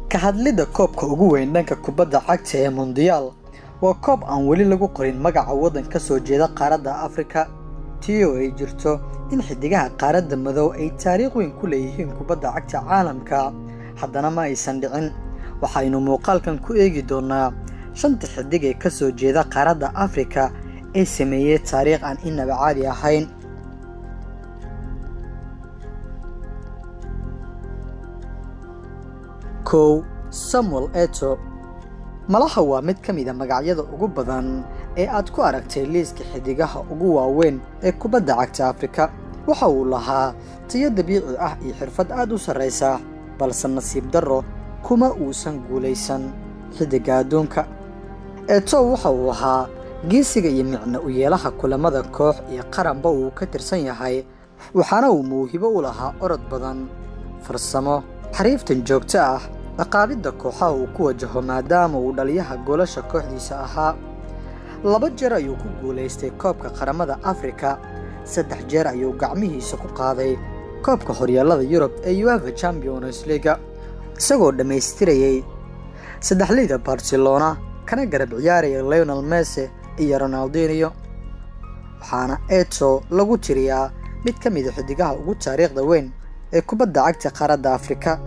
ka hadlidda koobka ugu weyn dhanka kubadda cagta ee mondiyaal waa koob aan weli lagu qorin magaca waddan ka soo jeeda qaaradda afrika tii oo ay jirto in xiddigaha qaaradda madow ay taariikh weyn ku leeyihiin kubadda cagta caalamka haddana ma aysan dhicin waxaynu muuqaalkan ku eegi doonnaa shanta xiddig ee ka soo jeeda qaaradda afrika ee sameeyey taariikh aan inaba caadi ahayn kow samuel eto malaha waa mid ka mid a magacyada ugu badan ee aad ku aragtay liiska xiddigaha ugu waaweyn ee kubadda cagta afrika waxa uu lahaa tiyo dabiici ah iyo xirfad aad u sarraysa balse nasiib darro kuma uusan guulaysan xiddigga adduunka eto waxa uu ahaa geesiga iyo micno u yeelaha kulamada koox iyo qaranba uu ka tirsan yahay waxaana uu mawhibo u lahaa orod badan farsamo xariiftan joogto ah dhaqaabidda kooxaha uu ku wajaho maadaama uu dhaliyaha goolasha kooxdiisa ahaa laba jeer ayuu ku guulaystay koobka qaramada afrika saddex jeer ayuu gacmihiisa ku qaaday koobka horyaallada yurub ee uefa champions liga isagoo dhammaystirayey saddexleyda barcelona kana garab ciyaaraya leonel messe iyo ronaldinio waxaana eto lagu tiriyaa mid ka mida xiddigaha ugu taariikhda weyn ee kubadda cagta qaaradda afrika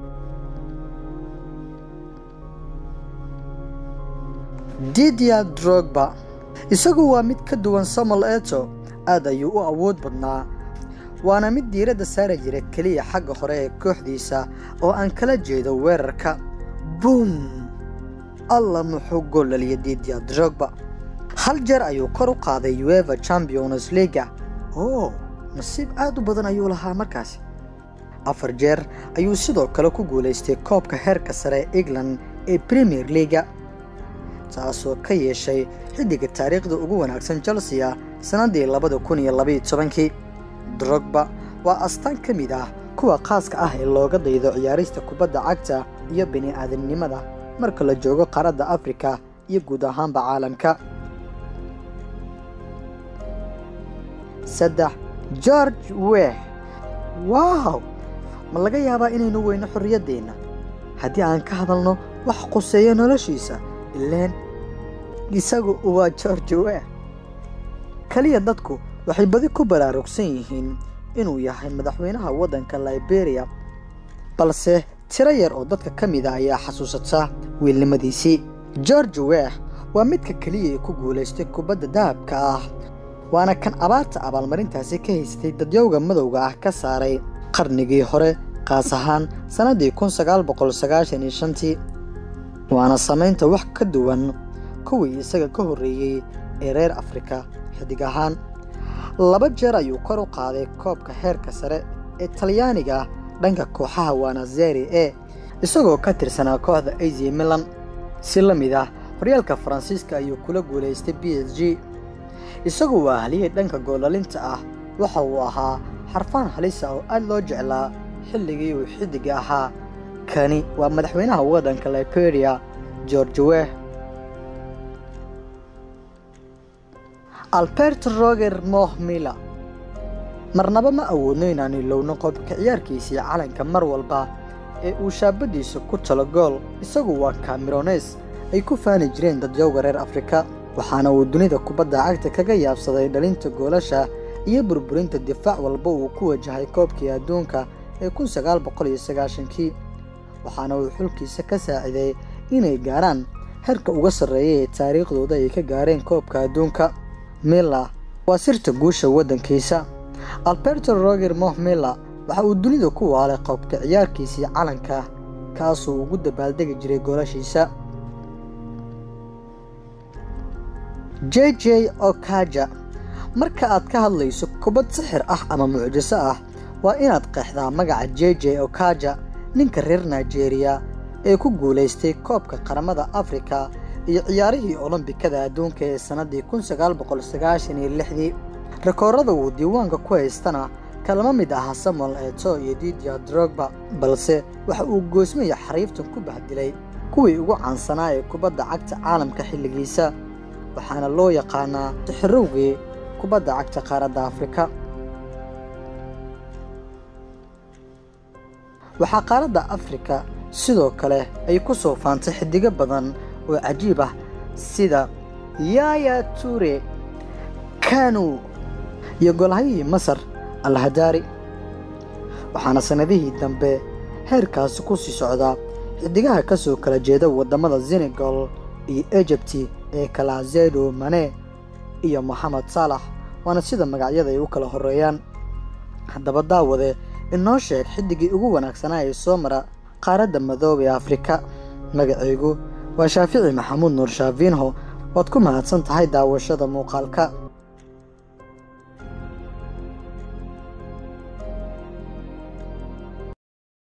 didia drogba isagu waa mid ka duwan samuel eto aad ayuu u awood badnaa waana mid diiradda saari jira keliya xagga hore ee kooxdiisa oo aan kala jeedo weerarka buum alla muxuu gool dhaliya didia drogba hal jeer ayuu kor u qaaday uefa champions liga oo nasiib aad u badan ayuu lahaa markaasi afar jeer ayuu sidoo kale ku guulaystay koobka heerka sare ee england ee premier leaga taasoo ka yeeshay xiddiga taariikhda ugu wanaagsan chelsea sannaddii labada kun iyo labaiyo tobankii drogba waa astaan ka mid ah kuwa khaaska ah ee looga daydo ciyaarista kubadda cagta iyo bini aadamnimada marka la joogo qaaradda afrika iyo guud ahaanba caalamka saddex george weh wow ma laga yaabaa inaynu weyno xorriyaddeenna haddii aan ka hadalno wax quseeyo noloshiisa ileen isagu waa george weh keliya dadku waxay badi ku baraarugsan yihiin inuu yahay madaxweynaha waddanka liberia balse tiro yar oo dadka ka mid a ayaa xasuusata wiilnimadiisii george weh waa midka keliya ee ku guulaystay kubadda dahabka ah waana kan abaarta abaalmarintaasi ka haystay dadyowga madowga ah ka saaray qarnigii hore qaas ahaan sannaddii kun sagaal boqol sagaashan iyo shantii waana samaynta wax ka duwan kuwii isaga ka horreeyey ee reer afrika xidig ahaan laba jeer ayuu kor u qaaday koobka heerka sare ee talyaaniga dhanka kooxaha wanazeri e isagoo ka tirsanaa kooxda asia milan si la mid ah horyaalka faransiiska ayuu kula guulaystay b s g isagu waa haliyey dhanka goolalinta ah waxa uu ahaa xarfaan halisa oo aad loo jeclaa xilligii uu xiddiga ahaa kani waa madaxweynaha waddanka liberia george weh albert roger moh miller marnaba ma awoodno inaanu ilowno qobka ciyaarkiisii calanka mar walba ee uu shaabaddiisa ku talo gool isagu waa kamerones ay ku faani jireen dadyowga reer afrika waxaana uu dunida kubadda cagta kaga yaabsaday dhalinta goolasha iyo burburinta difaac walba uu ku wajahay koobkii adduunka ee kun sagaal boqol iyo sagaashankii waxaana uu xulkiisa ka saaciday inay gaarhaan heerka uga sarreeya ee taariikhdooda ay ka gaareen koobka adduunka miller waa sirta guusha waddankiisa alberto roger moh miller waxa uu dunida ku waalay qoobka ciyaarkiisii calanka kaasuu ugu dabaaldegi jiray goolashiisa j j okaja marka aad ka hadlayso kubad sixir ah ama mucjiso ah waa inaad qeexdaa magaca j j okaja ninka reer nigeria ee ku guulaystay koobka qaramada afrika iyo ciyaarihii olombikada adduunka ee sannaddii kun sagaal boqol sagaashan iyo lixdii rikoorada uu diiwaanka ku haystana kalama mid aha samuel eto iyo didia drogba balse waxa uu goosmaya xariiftan ku bahdilay kuwii ugu caansanaa ee kubadda cagta caalamka xilligiisa waxaana loo yaqaanaa sixirowgii kubadda cagta qaaradda afrika waxaa qaaradda afrika sidoo kale ay ku soo faantay xidigo badan oo cajiib ah sida yaaya ture kanu iyo golahayihii masar alhadaari waxaana sannadihii dambe heerkaasi ku sii socdaa xidigaha ka soo kala jeeda waddamada senegal iyo ejibti ee kala zedo mane iyo moxamed saalax waana sida magacyada ay u kala horreeyaan haddaba daawade inoo sheeg xidigii ugu wanaagsanaa ee soo mara qaaradda madoob ee afrika magacaygu waa shaafici maxamuud nuur shaafiinho waad ku mahadsan tahay daawashada muuqaalka